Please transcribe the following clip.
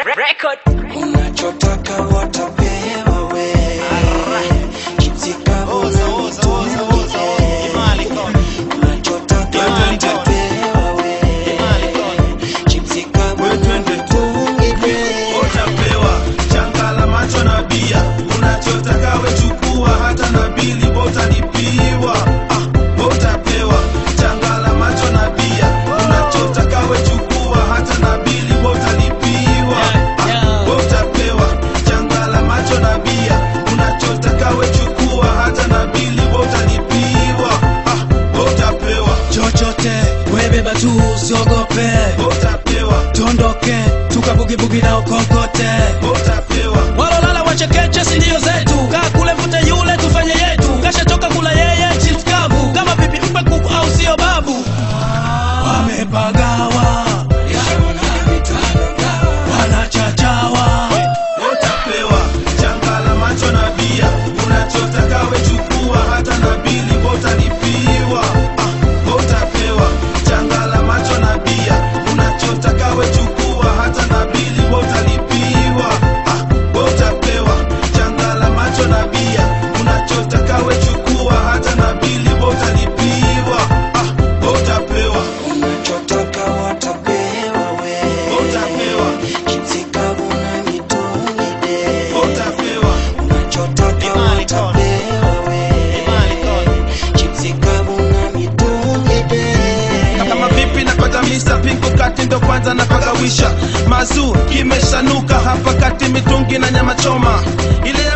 Record. Unachotaka watapewa we Chipsi kavu Oza, na oza, oza, oza, oza. Imali kona. Unachotaka Imali kona. watapewa we Imali kona. Chipsi kavu na mitungi utapewa changala macho na bia unachotaka wechukua hata na bili botalipiwa ah, utapewa changala macho na bia unachotaka wechukua hata na bili botalipiwa ah, utapewa changala macho na bia unachotaka wechukua hata na bili botalipiwa ah, utapewa chochote webeba tu usiogope utapewa tondoke tukabugibugi na ukokote utapewa walolala wachekeche sindio zetu kaa kule mvute yule tufanye yetu kashatoka kula yeye chips kavu kama pipi mpe kuku au sio babu wamepagawa wanachachawa utapewa changala macho na bia unachotaka wechukua hata na bili botalipiwa ah, utapewa changala macho na bia unachotaka wechukua hata na bili botalipiwa ah, utapewa changala macho na bia unachotaka wechukua hata na bili botalipiwa ah, utapewa Unachotaka watapewa we utapewa Chipsi kavu na mitungi de utapewa Unachotaka Imali kona. watapewa we Imali kona. Chipsi kavu na mitungi de kama vipi napata misa pingu kati ndo kwanza napagawisha mazu kimeshanuka hapa kati mitungi na nyama choma ile